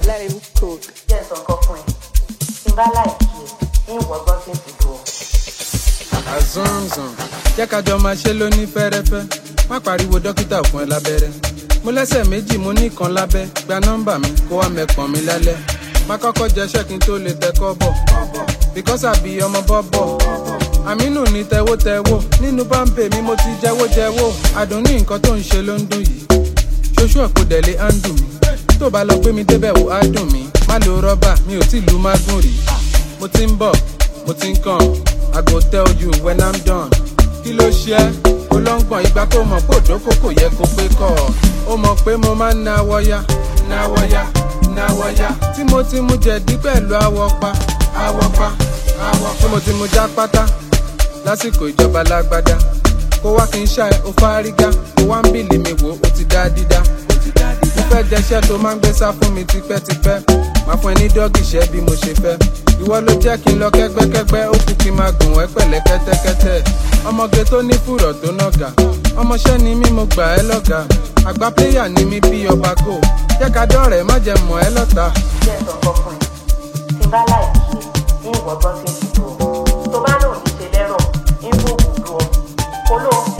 Let him cook. jẹ́ ǹsọ̀ nǹkan fún ẹ tí n bá láìkí ẹ ń wọ́gbọ́n tí ń fi dùn ọ́. àzánzàn jẹ́ ká jọ máa ṣe lóní fẹ́rẹ́fẹ́ má pariwo dókítà fún ẹ lábẹ́rẹ́ mo lẹ́sẹ̀ méjì mo ní kan lábẹ́ gba nọ́mbà mi kó wá mẹ́pọ̀n mi lálẹ́ má kọ́kọ́ jẹ́ṣẹ́ kí n tó lè tẹ́kọ́ bọ̀ bíkọ́sà bí ọmọ bọ́bọ̀ àmínú ní tẹ́wótẹ́wó nínú báńpẹ̀ mi mo ti jẹ́wójẹ́wó àdùn ní nǹkan tó ń ṣe ló ń dùn yìí ṣoṣù ọ̀pọ̀ dẹ̀lé á ń dùn mí tó bá lọ gbé mi débẹ̀ wò á dùn mí má lo rọ́bà mi ò tí lu mágùn rí mo ti ń bọ̀ mo ti ń kàn i go tell you when i'm done kí ló ṣe é olóńgbọ̀n ìgbà tó mọ̀ pé òjò kò yẹ kó pé kọ̀ ó mọ̀ pé mo máa ń náwọ́ ya náwọ́ ya náwọ́ ya tí mo ti mu jẹ̀dí pẹ̀lú àwọ̀ pa àwọ̀ pa àwọ̀ tí mo ti mu já pátá lásìkò ìjọba lágbádá kó wá kí n ṣá ẹ ó fárígá kó wá ń bìlì mi wò ó ti dá dídá mo fẹ́ jẹṣẹ́ tó máa ń gbé sá fún mi tipẹ́tipẹ́ máa fún ẹ ní dọ́gì ṣẹ́ bí mo ṣe fẹ́ ìwọ ló jẹ́ kí n lọ kẹ́gbẹ́kẹ́gbẹ́ ó kú kí n máa gùn ẹ́ pẹ̀lẹ́ kẹ́tẹ́kẹ́tẹ́ ọmọge tó ní fùrọ̀ tó nàgà ọmọṣẹ́ ni mí mo gbà ẹ́ lọ́gà àgbà pléyà ni mí bí ọba kò jẹ́ ká dọ́rẹ̀ẹ́ má jẹ́ mọ̀ ẹ́ lọ́ta. jẹ́ ǹsọ̀ nǹkan fún ẹ tí n bá láìkí ẹ ń wọ́gbọ́n tí ń fi dùn ọ́. tó bá lòun ní ṣe lẹ́rọ̀ ń fòògùn dùn ọ́. olóhùn